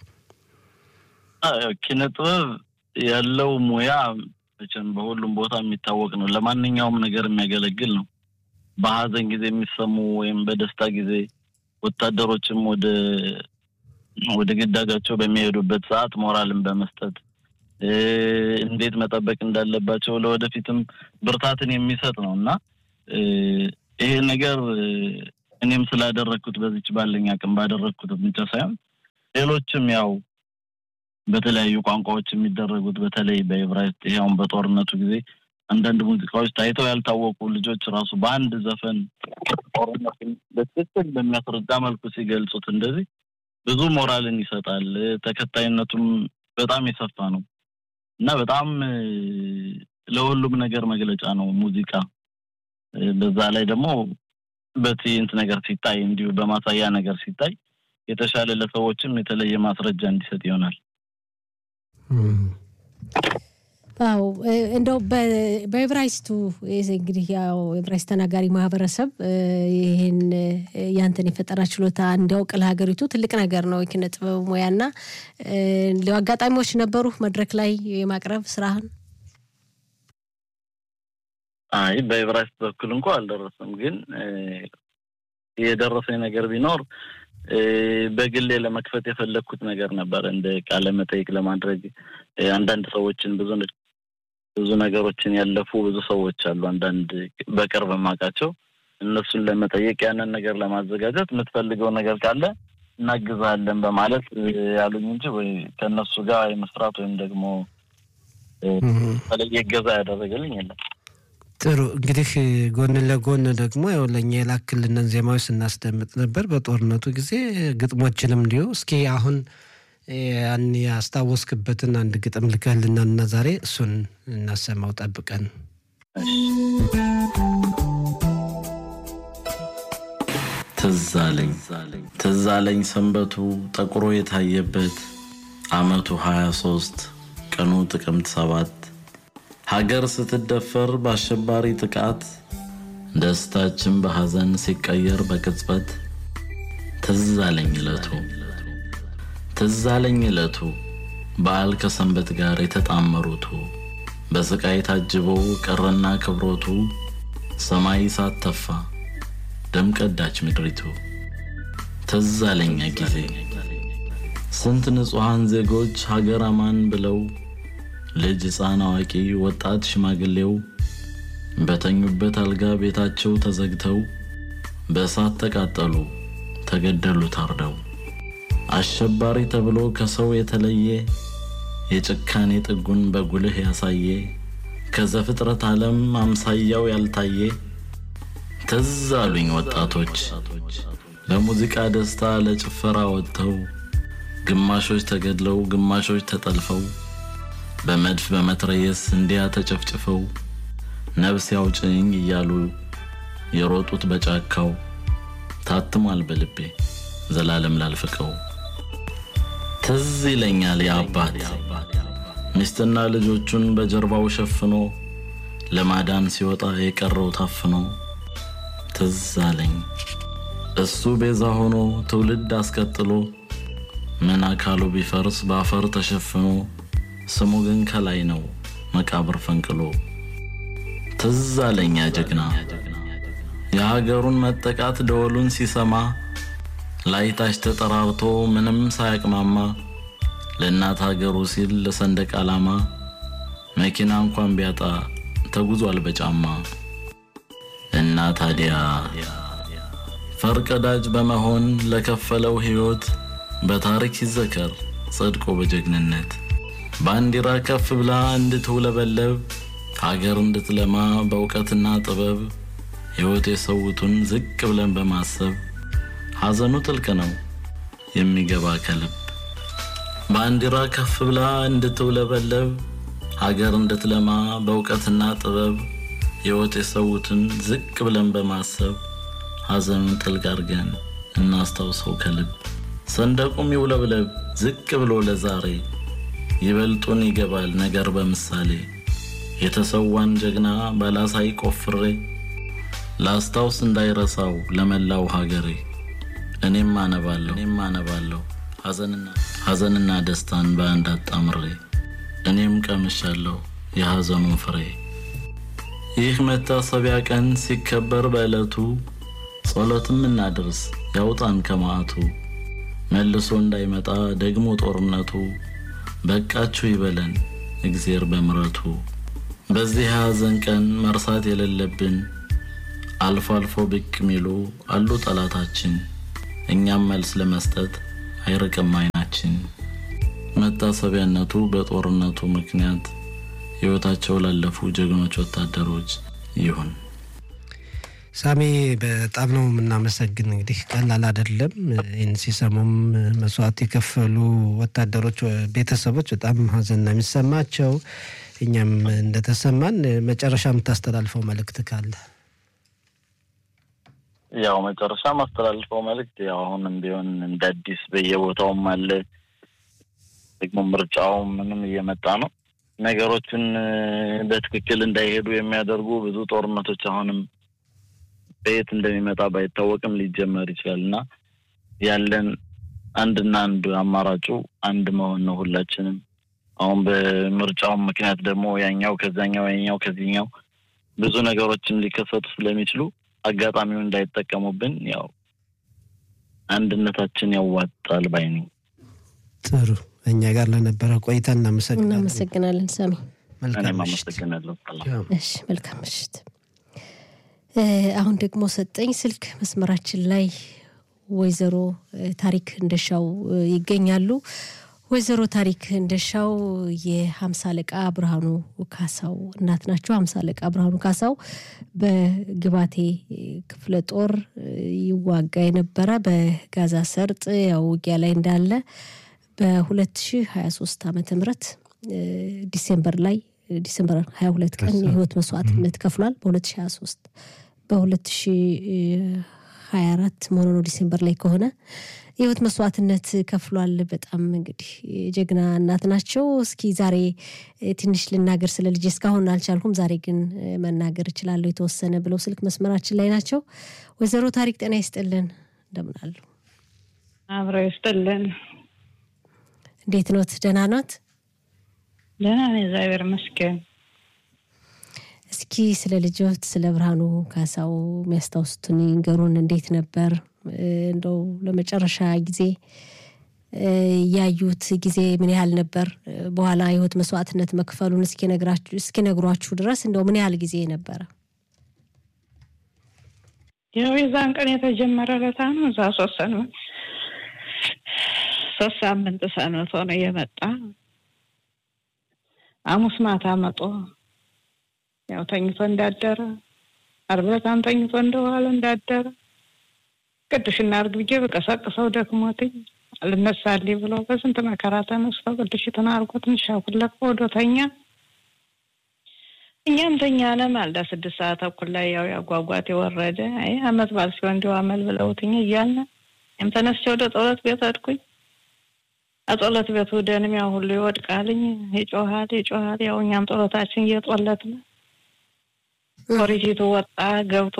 ኪነ ጥበብ ያለው ሙያ መቼም በሁሉም ቦታ የሚታወቅ ነው። ለማንኛውም ነገር የሚያገለግል ነው። በሀዘን ጊዜ የሚሰሙ ወይም በደስታ ጊዜ ወታደሮችም ወደ ወደ ግዳጃቸው በሚሄዱበት ሰዓት ሞራልን በመስጠት እንዴት መጠበቅ እንዳለባቸው ለወደፊትም ብርታትን የሚሰጥ ነው እና ይሄ ነገር እኔም ስላደረግኩት በዚች ባለኝ አቅም ባደረግኩት ብቻ ሳይሆን ሌሎችም ያው በተለያዩ ቋንቋዎች የሚደረጉት በተለይ በዕብራይስጥ ይኸውን በጦርነቱ ጊዜ አንዳንድ ሙዚቃዎች ታይተው ያልታወቁ ልጆች ራሱ በአንድ ዘፈን ጦርነትን በትክክል በሚያስረዳ መልኩ ሲገልጹት እንደዚህ ብዙ ሞራልን ይሰጣል። ተከታይነቱም በጣም የሰፋ ነው እና በጣም ለሁሉም ነገር መግለጫ ነው ሙዚቃ። በዛ ላይ ደግሞ በትዕይንት ነገር ሲታይ እንዲሁ በማሳያ ነገር ሲታይ የተሻለ ለሰዎችም የተለየ ማስረጃ እንዲሰጥ ይሆናል። አዎ እንደው በኤብራይስቱ እንግዲህ ያው ኤብራይስት ተናጋሪ ማህበረሰብ ይህን ያንተን የፈጠራ ችሎታ እንዲያውቅ ለሀገሪቱ ትልቅ ነገር ነው። የኪነ ጥበብ ሙያና አጋጣሚዎች ነበሩ መድረክ ላይ የማቅረብ ስራህን? አይ በኤብራይስት በኩል እንኳ አልደረሰም። ግን የደረሰኝ ነገር ቢኖር በግሌ ለመክፈት የፈለግኩት ነገር ነበር። እንደ ቃለ መጠይቅ ለማድረግ አንዳንድ ሰዎችን ብዙ ብዙ ነገሮችን ያለፉ ብዙ ሰዎች አሉ። አንዳንድ በቅርብ የማውቃቸው እነሱን ለመጠየቅ ያንን ነገር ለማዘጋጀት የምትፈልገው ነገር ካለ እናግዛለን በማለት ያሉኝ እንጂ ወይ ከእነሱ ጋር የመስራት ወይም ደግሞ ተለየ እገዛ ያደረገልኝ የለም። ጥሩ እንግዲህ ጎን ለጎን ደግሞ ያው ለእኛ የላክልንን ዜማዎች ስናስደምጥ ነበር በጦርነቱ ጊዜ ግጥሞችንም እንዲሁ። እስኪ አሁን ያን ያስታወስክበትን አንድ ግጥም ልከህልናል እና ዛሬ እሱን እናሰማው ጠብቀን። ትዝ አለኝ ትዝ አለኝ ሰንበቱ ጠቁሮ የታየበት አመቱ ሀያ ሶስት ቀኑ ጥቅምት ሰባት ሀገር ስትደፈር በአሸባሪ ጥቃት ደስታችን በሐዘን ሲቀየር በቅጽበት ትዝ አለኝ ዕለቱ ትዝ አለኝ ዕለቱ በዓል ከሰንበት ጋር የተጣመሩቱ በስቃይ ታጅበው ቀረና ክብሮቱ ሰማይ ሳተፋ ደም ቀዳች ምድሪቱ ትዝ አለኛ ጊዜ ስንት ንጹሐን ዜጎች ሀገር አማን ብለው ልጅ ሕፃን አዋቂ ወጣት ሽማግሌው በተኙበት አልጋ ቤታቸው ተዘግተው በእሳት ተቃጠሉ ተገደሉ ታርደው አሸባሪ ተብሎ ከሰው የተለየ የጭካኔ ጥጉን በጉልህ ያሳየ ከዘፍጥረት ዓለም አምሳያው ያልታየ ትዝ አሉኝ ወጣቶች ለሙዚቃ ደስታ ለጭፈራ ወጥተው ግማሾች ተገድለው ግማሾች ተጠልፈው በመድፍ በመትረየስ እንዲያ ተጨፍጭፈው ነፍስ ያውጭኝ እያሉ የሮጡት በጫካው ታትሟል በልቤ ዘላለም ላልፍቀው። ትዝ ይለኛል የአባት ሚስትና ልጆቹን በጀርባው ሸፍኖ ለማዳን ሲወጣ የቀረው ታፍኖ ትዝ አለኝ እሱ ቤዛ ሆኖ ትውልድ አስቀጥሎ ምን አካሉ ቢፈርስ በአፈር ተሸፍኖ ስሙ ግን ከላይ ነው መቃብር ፈንቅሎ። ትዝ አለኛ ጀግና የሀገሩን መጠቃት ደወሉን ሲሰማ ላይታች ተጠራርቶ ምንም ሳያቅማማ ለእናት ሀገሩ ሲል ለሰንደቅ ዓላማ መኪና እንኳን ቢያጣ ተጉዟል በጫማ እና ታዲያ ፈርቀዳጅ በመሆን ለከፈለው ሕይወት በታሪክ ይዘከር ጸድቆ በጀግንነት ባንዲራ ከፍ ብላ እንድትውለበለብ ሀገር እንድትለማ በእውቀትና ጥበብ ሕይወት የሰውቱን ዝቅ ብለን በማሰብ ሐዘኑ ጥልቅ ነው የሚገባ ከልብ ባንዲራ ከፍ ብላ እንድትውለበለብ ሀገር እንድትለማ በእውቀትና ጥበብ ሕይወት የሰውትን ዝቅ ብለን በማሰብ ሐዘኑን ጥልቅ አድርገን እናስታውሰው ከልብ ሰንደቁም ይውለብለብ ዝቅ ብሎ ለዛሬ ይበልጡን ይገባል ነገር በምሳሌ የተሰዋን ጀግና ባላሳይ ቆፍሬ ላስታውስ እንዳይረሳው ለመላው ሀገሬ እኔም አነባለሁ እኔም አነባለሁ ሐዘንና ደስታን በአንድ አጣምሬ እኔም ቀምሻለሁ የሐዘኑን ፍሬ። ይህ መታሰቢያ ቀን ሲከበር በዕለቱ ጸሎትም እናድርስ ያውጣን ከመዓቱ መልሶ እንዳይመጣ ደግሞ ጦርነቱ በቃችሁ ይበለን እግዜር በምረቱ። በዚህ የሐዘን ቀን መርሳት የሌለብን አልፎ አልፎ ብቅ ሚሉ አሉ ጠላታችን፣ እኛም መልስ ለመስጠት አይርቅም አይናችን። መታሰቢያነቱ በጦርነቱ ምክንያት ሕይወታቸው ላለፉ ጀግኖች ወታደሮች ይሁን። ሳሚ በጣም ነው የምናመሰግን። እንግዲህ ቀላል አይደለም። ይህን ሲሰሙም መስዋዕት የከፈሉ ወታደሮች ቤተሰቦች በጣም ሀዘን ነው የሚሰማቸው። እኛም እንደተሰማን መጨረሻ የምታስተላልፈው መልእክት ካለ? ያው መጨረሻ ማስተላልፈው መልእክት ያው አሁንም ቢሆን እንደ አዲስ በየቦታውም አለ ደግሞ ምርጫውም ምንም እየመጣ ነው። ነገሮችን በትክክል እንዳይሄዱ የሚያደርጉ ብዙ ጦርነቶች አሁንም በየት እንደሚመጣ ባይታወቅም ሊጀመር ይችላል እና ያለን አንድና አንድ አማራጩ አንድ መሆን ነው። ሁላችንም አሁን በምርጫውም ምክንያት ደግሞ ያኛው ከዛኛው ያኛው ከዚህኛው ብዙ ነገሮችን ሊከሰቱ ስለሚችሉ አጋጣሚውን እንዳይጠቀሙብን ያው አንድነታችን ያዋጣል ባይ ነኝ። ጥሩ። እኛ ጋር ለነበረ ቆይታ እናመሰግናለን። እናመሰግናለን ሳሚ። መልካም እኔም ምሽት። አመሰግናለሁ። እሺ መልካም ምሽት። አሁን ደግሞ ሰጠኝ ስልክ መስመራችን ላይ ወይዘሮ ታሪክ እንደሻው ይገኛሉ። ወይዘሮ ታሪክ እንደሻው የሀምሳ አለቃ ብርሃኑ ካሳው እናት ናቸው። ሀምሳ አለቃ ብርሃኑ ካሳው በግባቴ ክፍለ ጦር ይዋጋ የነበረ በጋዛ ሰርጥ ያው ውጊያ ላይ እንዳለ በ2023 ዓመተ ምህረት ዲሴምበር ላይ ዲሴምበር 22 ቀን የህይወት መስዋዕትነት ከፍሏል። በ2023 በ2024 መሆኑ ነው ዲሴምበር ላይ ከሆነ የህይወት መስዋዕትነት ከፍሏል። በጣም እንግዲህ ጀግና እናት ናቸው። እስኪ ዛሬ ትንሽ ልናገር ስለ ልጄ እስካሁን አልቻልኩም፣ ዛሬ ግን መናገር እችላለሁ የተወሰነ ብለው ስልክ መስመራችን ላይ ናቸው። ወይዘሮ ታሪክ ጤና ይስጥልን፣ እንደምን አሉ? አብረው ይስጥልን። እንዴት ኖት? ደህና ኖት? ደህና ነኝ፣ እግዚአብሔር ይመስገን። እስኪ ስለ ልጆት ስለ ብርሃኑ ካሳው የሚያስታውሱትን ይንገሩን። እንዴት ነበር እንደው ለመጨረሻ ጊዜ ያዩት ጊዜ ምን ያህል ነበር? በኋላ የህይወት መስዋዕትነት መክፈሉን እስኪነግሯችሁ ድረስ እንደው ምን ያህል ጊዜ ነበረ? ያው የዛን ቀን የተጀመረ ለታ ነው። እዛ ሶስት ሰንበት ሶስት ሳምንት ሰንብቶ ነው የመጣ። ሐሙስ ማታ መጦ ያው ተኝቶ እንዳደረ ዓርብ ዕለታም ተኝቶ እንደዋለ እንዳደረ ቅዱስ እናድርግ ብዬ በቀሰቅሰው ደክሞትኝ አልነሳልኝ ብሎ በስንት መከራ ተነስቶ ቅዱሽትን አድርጎ ትንሽ አኩለቅ ወዶ ተኛ። እኛም ተኛነ። ማልዳ ስድስት ሰዓት ተኩል ላይ ያው ያጓጓት የወረደ አይ አመት በዓል ሲሆን እንዲሁ አመል ብለውትኝ እያልን እኔም ተነስቼ ወደ ጸሎት ቤት ሄድኩኝ። አጸሎት ቤቱ ደንም ያው ሁሉ ይወድቃልኝ፣ ይጮሃል ይጮሃል። ያው እኛም ጸሎታችን እየጦለትን ፖሊሲቱ ወጣ ገብቶ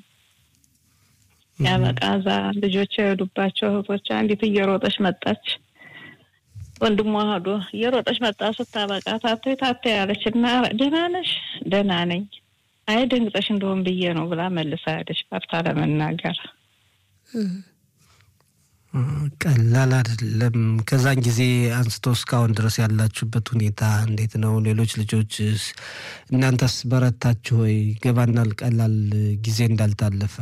ያበቃ እዛ ልጆች የሄዱባቸው እህቶች አንዲት እየሮጠች መጣች። ወንድሟ ሄዶ እየሮጠች መጣ። ስታበቃ ታተይ ታተይ ያለች እና ደህና ነሽ? ደህና ነኝ። አይ ደንግጠሽ እንደሆን ብዬ ነው ብላ መልሳ ሄደች፣ ፈርታ ለመናገር። ቀላል አይደለም። ከዛን ጊዜ አንስቶ እስካሁን ድረስ ያላችሁበት ሁኔታ እንዴት ነው? ሌሎች ልጆች እናንተስ በረታችሁ ወይ? ገባናል ቀላል ጊዜ እንዳልታለፈ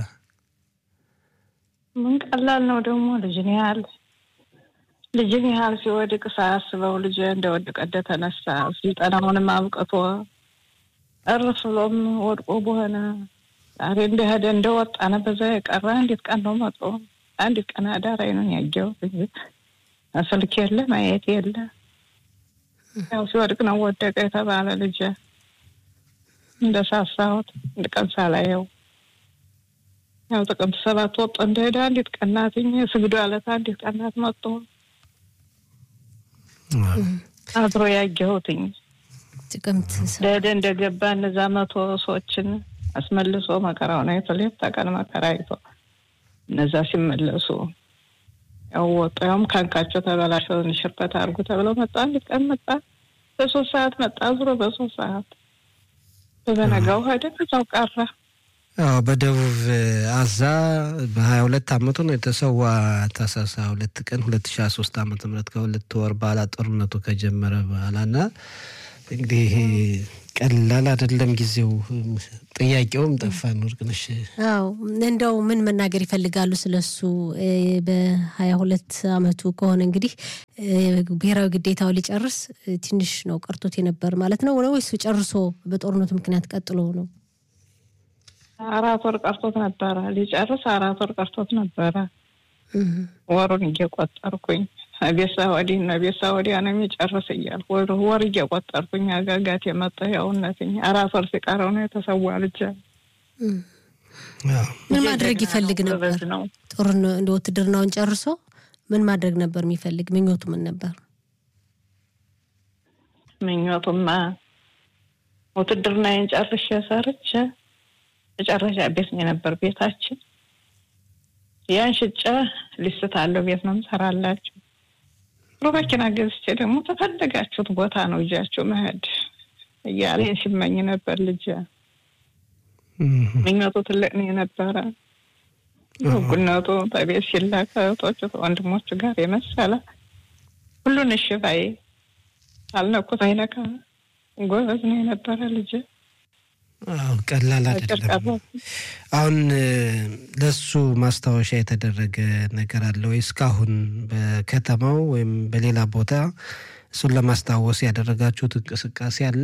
ምን ቀላል ነው ደግሞ ልጅን ያህል ልጅን ያህል ሲወድቅ ሳያስበው ልጅ እንደወደቀ እንደተነሳ ስልጠናውንም አብቅቶ እርፍ ብሎም ወድቆ በሆነ ዛሬ እንደሄደ እንደወጣ ነው። በዛ የቀረ አንዲት ቀን ነው መጥቶ አንዲት ቀን አዳር አይኑን ያየው ስልክ የለ ማየት የለ። ያው ሲወድቅ ነው ወደቀ የተባለ ልጅ እንደሳሳሁት አንድ ቀን ሳላየው ያው ጥቅምት ሰባት ወጥቶ እንደሄደ አንዲት ቀናትኝ ስግዶ ያለት አንዲት ቀናት መጥቶ አድሮ ያየሁትኝ ጥቅምት ደደ እንደገባ እነዛ መቶ ሰዎችን አስመልሶ መከራውን አይቶ ሌት ተቀን መከራ አይቶ እነዛ ሲመለሱ ያው ወጡ። ያውም ካንካቸው ተበላሸውን ሽርበት አድርጉ ተብለው መጣ። አንዲት ቀን መጣ። በሶስት ሰዓት መጣ። ዙሮ በሶስት ሰዓት በበነጋው ሄደ። እዛው ቀረ። አዎ በደቡብ አዛ በሀያ ሁለት አመቱ ነው የተሰዋ ታህሳስ ሁለት ቀን ሁለት ሺ ሶስት አመተ ምህረት ከሁለት ወር በኋላ ጦርነቱ ከጀመረ በኋላ እና እንግዲህ ይሄ ቀላል አይደለም ጊዜው። ጥያቄውም ጠፋን ወርቅነሽ። አዎ እንደው ምን መናገር ይፈልጋሉ ስለሱ? በሀያ ሁለት አመቱ ከሆነ እንግዲህ ብሔራዊ ግዴታው ሊጨርስ ትንሽ ነው ቀርቶት የነበር ማለት ነው ወይስ ጨርሶ በጦርነቱ ምክንያት ቀጥሎ ነው? አራት ወር ቀርቶት ነበረ ሊጨርስ አራት ወር ቀርቶት ነበረ። ወሩን እየቆጠርኩኝ ቤሳ ወዲህ እና ቤሳ ወዲያ ነው የሚጨርስ እያልኩ ወር እየቆጠርኩኝ አጋጋት የመጣ ያውነትኝ አራት ወር ሲቀረው ነው የተሰዋ ልጅ። ምን ማድረግ ይፈልግ ነበር? ጦርን እንደ ውትድርናውን ጨርሶ ምን ማድረግ ነበር የሚፈልግ? ምኞቱ ምን ነበር? ምኞቱማ ውትድርናዬን ጨርሼ ሰርቼ መጨረሻ ቤት ነው የነበር ቤታችን። ያን ሽጬ ሊስት አለው ቤት ነው ምሰራላችሁ ጥሩ መኪና ገዝቼ ደግሞ ተፈለጋችሁት ቦታ ነው እጃችሁ መሄድ እያለ ሲመኝ ነበር ልጅ። ምኞቱ ትልቅ ነው የነበረ። ጉነቱ በቤት ሲላክ እህቶቹ ወንድሞቹ ጋር የመሰለ ሁሉን እሺ ባይ አልነኩት አይነካ ጎበዝ ነው የነበረ ልጅ። አዎ ቀላል አይደለም። አሁን ለሱ ማስታወሻ የተደረገ ነገር አለ ወይ? እስካሁን በከተማው ወይም በሌላ ቦታ እሱን ለማስታወስ ያደረጋችሁት እንቅስቃሴ አለ?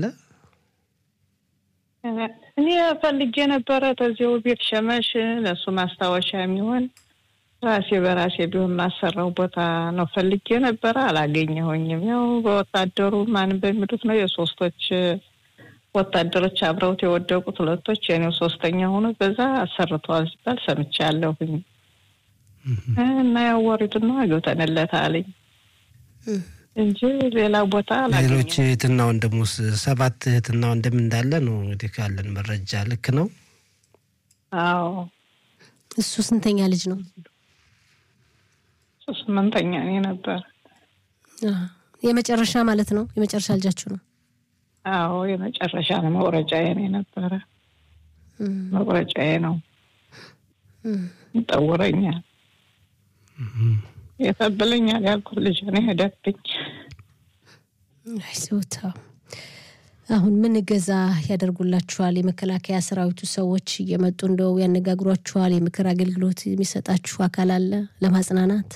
እኔ ፈልጌ ነበረ ተዚው ቤት ሸመሽ ለእሱ ማስታወሻ የሚሆን ራሴ በራሴ ቢሆን ማሰራው ቦታ ነው ፈልጌ ነበረ፣ አላገኘሁኝም። ያው በወታደሩ ማንም በሚሉት ነው የሶስቶች ወታደሮች አብረውት የወደቁት ሁለቶች የኔው ሶስተኛ ሆኖ በዛ አሰርተዋል ሲባል ሰምቻለሁኝ እና ያወሪቱን ነው አግብተንለት አለኝ እንጂ ሌላ ቦታ ሌሎች እህትና ወንድሙስ ሰባት እህትና ወንድም እንዳለ ነው እንግዲህ ካለን መረጃ ልክ ነው። አዎ እሱ ስንተኛ ልጅ ነው? እሱ ስምንተኛ እኔ ነበር። የመጨረሻ ማለት ነው። የመጨረሻ ልጃችሁ ነው? አዎ የመጨረሻ ነው። መቁረጫዬ ነው የነበረ መቁረጫዬ ነው። ይጠውረኛል፣ የተብለኛል ያልኩት ልጅ ነው ሄደብኝ። አይዞታ አሁን ምን እገዛ ያደርጉላችኋል? የመከላከያ ሰራዊቱ ሰዎች እየመጡ እንደው ያነጋግሯችኋል? የምክር አገልግሎት የሚሰጣችሁ አካል አለ ለማጽናናት?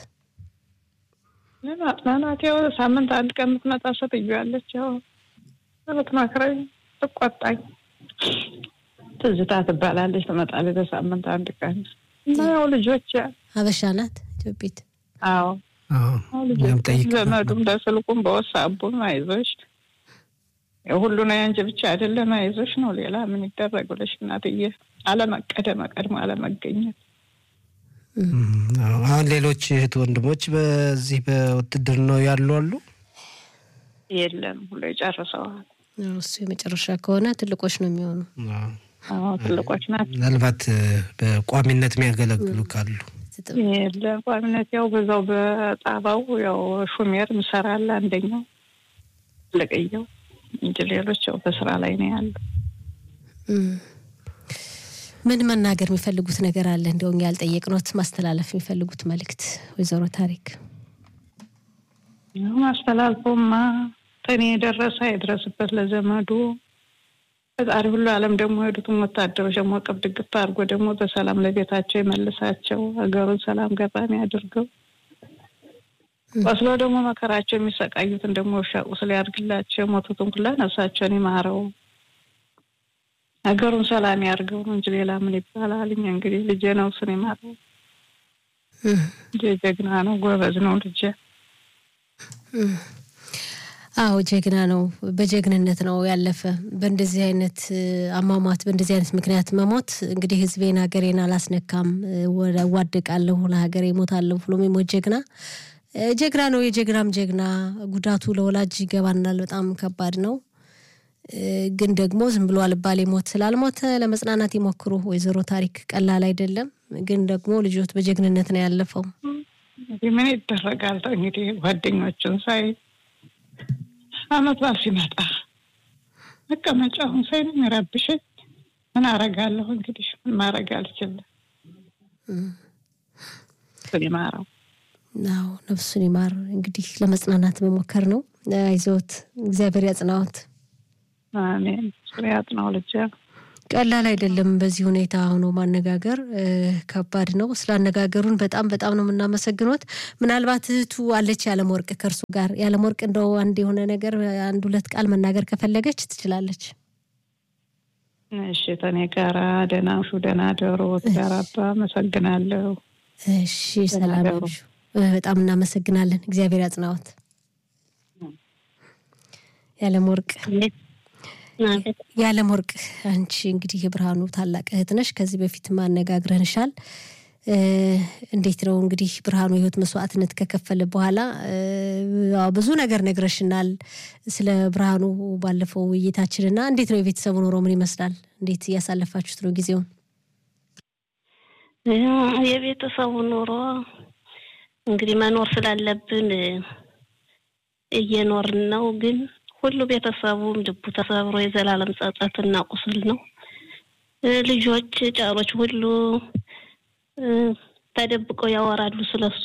ለማጽናናት ያው ሳምንት አንድ ቀን የምትመጣ ሴትዮ ያለች ያው ብትመክረኝ ትቆጣኝ። ትዝታ ትባላለች። ትመጣለች በሳምንት አንድ ቀን እና ያው ልጆች ሀበሻ ናት ኢትዮጵት። አዎ ልጆች ዘመዱም በስልኩም በወሳቡም አይዞሽ ሁሉ ነው ያንቺ ብቻ አይደለም አይዞሽ ነው። ሌላ ምን ይደረግ ብለሽ እናትዬ አለመቀደም ቀድሞ አለመገኘት። አሁን ሌሎች እህት ወንድሞች በዚህ በውትድርናው ያሉ አሉ? የለም ሁሉ የጨርሰዋል። እሱ የመጨረሻ ከሆነ ትልቆች ነው የሚሆኑ። ትልቆች ናቸው። ምናልባት በቋሚነት የሚያገለግሉ ካሉ የለም ቋሚነት ያው በዛው በጣባው ያው ሹሜር ምሰራለ አንደኛው ልቅየው እንጂ ሌሎች ያው በስራ ላይ ነው ያሉ። ምን መናገር የሚፈልጉት ነገር አለ? እንደው እኛ ያልጠየቅኖት ማስተላለፍ የሚፈልጉት መልእክት ወይዘሮ ታሪክ? ማስተላልፎማ ተኔ የደረሰ የድረስበት ለዘመዱ ፈጣሪ ሁሉ ዓለም ደግሞ ሄዱትም ወታደሮች ደግሞ ቅብ ድግፍ አድርጎ ደግሞ በሰላም ለቤታቸው ይመልሳቸው። ሀገሩን ሰላም ገጣሚ አድርገው ቆስሎ ደግሞ መከራቸው የሚሰቃዩትን ደግሞ ውሻ ቁስል ያድርግላቸው። የሞቱትን ሁላ ነፍሳቸውን ይማረው። ሀገሩን ሰላም ያድርገው ነው እንጂ ሌላ ምን ይባላል? እኛ እንግዲህ ልጄ ነው እሱን ይማረው። ልጄ ጀግና ነው፣ ጎበዝ ነው ልጄ። አዎ ጀግና ነው። በጀግንነት ነው ያለፈ። በእንደዚህ አይነት አሟሟት በእንደዚህ አይነት ምክንያት መሞት እንግዲህ ሕዝቤን ሀገሬን አላስነካም እዋደቃለሁ ለሀገሬ እሞታለሁ ብሎ የሚሞት ጀግና ጀግና ነው። የጀግናም ጀግና ጉዳቱ ለወላጅ ይገባናል። በጣም ከባድ ነው። ግን ደግሞ ዝም ብሎ አልባሌ ሞት ስላልሞተ ለመጽናናት ይሞክሩ። ወይዘሮ ታሪክ ቀላል አይደለም። ግን ደግሞ ልጆት በጀግንነት ነው ያለፈው። ምን ይደረጋል እንግዲህ ጓደኞቹን ሳይ አመት በዓል ሲመጣ መቀመጫውን ሳይ ነው የሚረብሸኝ። ምን አረጋለሁ እንግዲህ ምን ማድረግ አልችልም። እሱን ይማረው። አዎ ነፍሱን ይማር። እንግዲህ ለመጽናናት መሞከር ነው። አይዞት፣ እግዚአብሔር ያጽናዎት። አሜን። ስሪያት ነው ልጄ። ቀላል አይደለም። በዚህ ሁኔታ ሆኖ ማነጋገር ከባድ ነው። ስላነጋገሩን በጣም በጣም ነው የምናመሰግኖት። ምናልባት እህቱ አለች ያለም ወርቅ ከእርሱ ጋር ያለም ወርቅ እንደው አንድ የሆነ ነገር አንድ ሁለት ቃል መናገር ከፈለገች ትችላለች። እሺ ተኔ ጋራ ደህና ውሹ፣ ደህና ደሩ። ጋር አባ አመሰግናለሁ። እሺ ሰላም ያምሹ። በጣም እናመሰግናለን። እግዚአብሔር ያጽናዎት። ያለም ወርቅ የዓለም ወርቅ አንቺ እንግዲህ የብርሃኑ ታላቅ እህት ነሽ። ከዚህ በፊት ማነጋግረንሻል። እንዴት ነው እንግዲህ ብርሃኑ የህይወት መስዋዕትነት ከከፈለ በኋላ ብዙ ነገር ነግረሽናል ስለ ብርሃኑ ባለፈው ውይይታችንና እንዴት ነው የቤተሰቡ ኑሮ ምን ይመስላል? እንዴት እያሳለፋችሁት ነው ጊዜውን? የቤተሰቡ ኑሮ እንግዲህ መኖር ስላለብን እየኖርን ነው ግን ሁሉ ቤተሰቡም ልቡ ተሰብሮ የዘላለም ጸጸትና ቁስል ነው። ልጆች ጫሮች ሁሉ ተደብቀው ያወራሉ ስለሱ።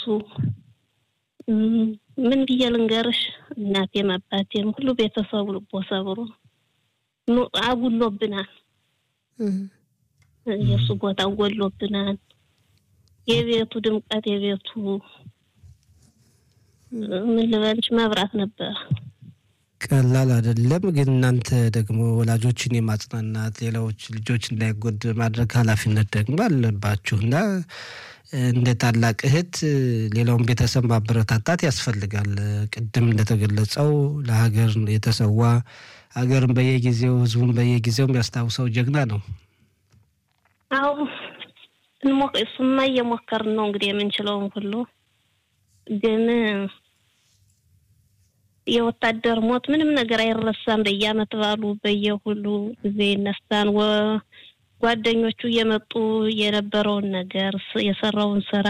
ምን ብዬ ልንገርሽ? እናቴም አባቴም ሁሉ ቤተሰቡ ልቦ ሰብሮ አጉሎብናል። የእሱ ቦታ ጎሎብናል። የቤቱ ድምቀት የቤቱ ምን ልበልሽ መብራት ነበር። ቀላል አይደለም። ግን እናንተ ደግሞ ወላጆችን የማጽናናት ሌላዎች ልጆች እንዳይጎድ ማድረግ ኃላፊነት ደግሞ አለባችሁ እና እንደ ታላቅ እህት ሌላውን ቤተሰብ ማበረታታት ያስፈልጋል። ቅድም እንደተገለጸው ለሀገር የተሰዋ ሀገርን በየጊዜው ህዝቡን በየጊዜው የሚያስታውሰው ጀግና ነው። አዎ እሱማ እየሞከርን ነው እንግዲህ የምንችለውን ሁሉ ግን የወታደር ሞት ምንም ነገር አይረሳም። በየአመት ባሉ በየሁሉ ጊዜ ይነሳን። ጓደኞቹ እየመጡ የነበረውን ነገር የሰራውን ስራ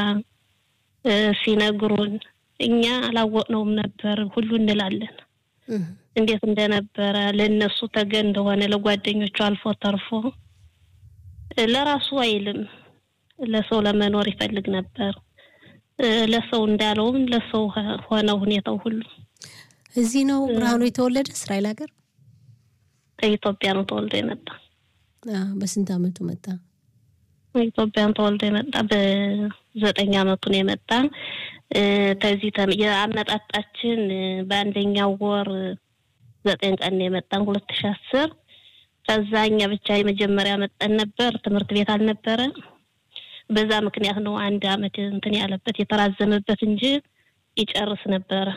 ሲነግሩን እኛ አላወቅነውም ነበር ሁሉ እንላለን። እንዴት እንደነበረ ለእነሱ ተገን እንደሆነ ለጓደኞቹ አልፎ ተርፎ ለራሱ አይልም። ለሰው ለመኖር ይፈልግ ነበር። ለሰው እንዳለውም ለሰው ሆነ ሁኔታው ሁሉ እዚህ ነው ብርሃኑ የተወለደ እስራኤል ሀገር ኢትዮጵያ ነው ተወልዶ የመጣ። በስንት አመቱ መጣ? ኢትዮጵያን ተወልዶ የመጣ በዘጠኝ አመቱ ነው የመጣ። ከዚህ የአመጣጣችን በአንደኛው ወር ዘጠኝ ቀን ነው የመጣን ሁለት ሺ አስር ከዛ እኛ ብቻ የመጀመሪያ መጠን ነበር። ትምህርት ቤት አልነበረ። በዛ ምክንያት ነው አንድ አመት እንትን ያለበት የተራዘመበት እንጂ ይጨርስ ነበረ።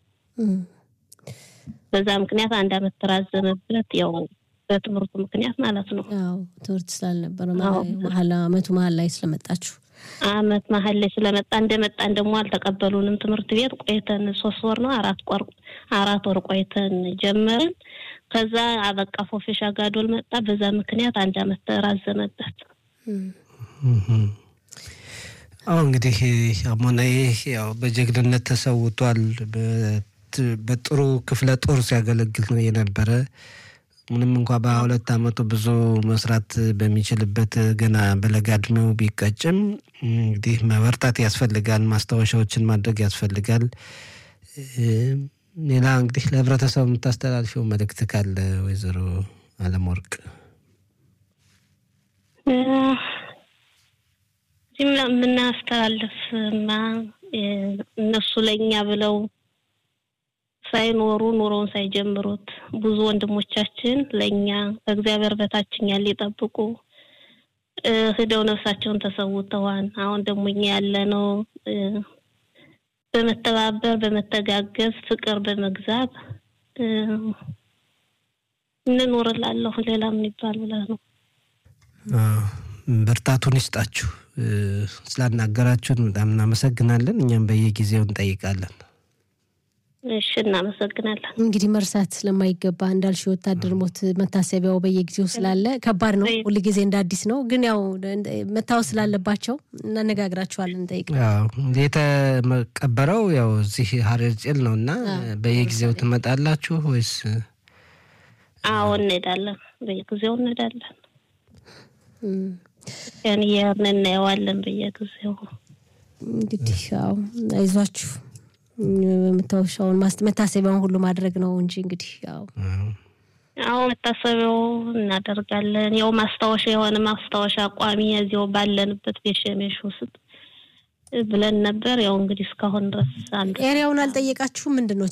በዛ ምክንያት አንድ አመት ተራዘመበት። ያው በትምህርቱ ምክንያት ማለት ነው። አዎ ትምህርት ስላልነበረ መሀል አመቱ መሀል ላይ ስለመጣችሁ አመት መሀል ላይ ስለመጣ እንደመጣን ደግሞ አልተቀበሉንም። ትምህርት ቤት ቆይተን ሶስት ወር ነው አራት ቆር አራት ወር ቆይተን ጀመርን። ከዛ አበቃ ፎፌሻ ጋዶል መጣ። በዛ ምክንያት አንድ አመት ተራዘመበት። አሁ እንግዲህ አሞናዬ ያው በጀግንነት ተሰውቷል። በጥሩ ክፍለ ጦር ሲያገለግል ነው የነበረ። ምንም እንኳ በሁለት አመቱ ብዙ መስራት በሚችልበት ገና በለጋ እድሜው ቢቀጭም እንግዲህ መበርታት ያስፈልጋል። ማስታወሻዎችን ማድረግ ያስፈልጋል። ሌላ እንግዲህ ለህብረተሰቡ የምታስተላልፊው መልእክት ካለ ወይዘሮ አለም ወርቅ? የምናስተላልፍማ እነሱ ለእኛ ብለው ሳይኖሩ ኑሮውን ሳይጀምሩት ብዙ ወንድሞቻችን ለእኛ ከእግዚአብሔር በታችኛ ሊጠብቁ ሂደው ነፍሳቸውን ተሰውተዋል። አሁን ደግሞ እኛ ያለነው በመተባበር በመተጋገዝ ፍቅር በመግዛት እንኖርላለሁ። ሌላ ምን ይባል ብለህ ነው። ብርታቱን ይስጣችሁ። ስላናገራችሁን በጣም እናመሰግናለን። እኛም በየጊዜው እንጠይቃለን። እሺ፣ እናመሰግናለን። እንግዲህ መርሳት ስለማይገባ እንዳልሽ የወታደር ሞት መታሰቢያው በየጊዜው ስላለ ከባድ ነው። ሁል ጊዜ እንደ አዲስ ነው፣ ግን ያው መታወስ ስላለባቸው እናነጋግራችኋለን፣ እንጠይቅ። የተቀበረው ያው እዚህ ሀረር ጭል ነው እና በየጊዜው ትመጣላችሁ ወይስ? አዎ እንሄዳለን፣ በየጊዜው እንሄዳለን። ያን እየሄድን እናየዋለን በየጊዜው። እንግዲህ ያው አይዟችሁ መታወሻውን መታሰቢያውን ሁሉ ማድረግ ነው እንጂ እንግዲህ ያው አዎ መታሰቢያው እናደርጋለን። ያው ማስታወሻ የሆነ ማስታወሻ ቋሚ እዚያው ባለንበት ቤሸሜሽ ውስጥ ብለን ነበር። ያው እንግዲህ እስካሁን ድረስ አንዱ ኤሪያውን አልጠየቃችሁም? ምንድን ነው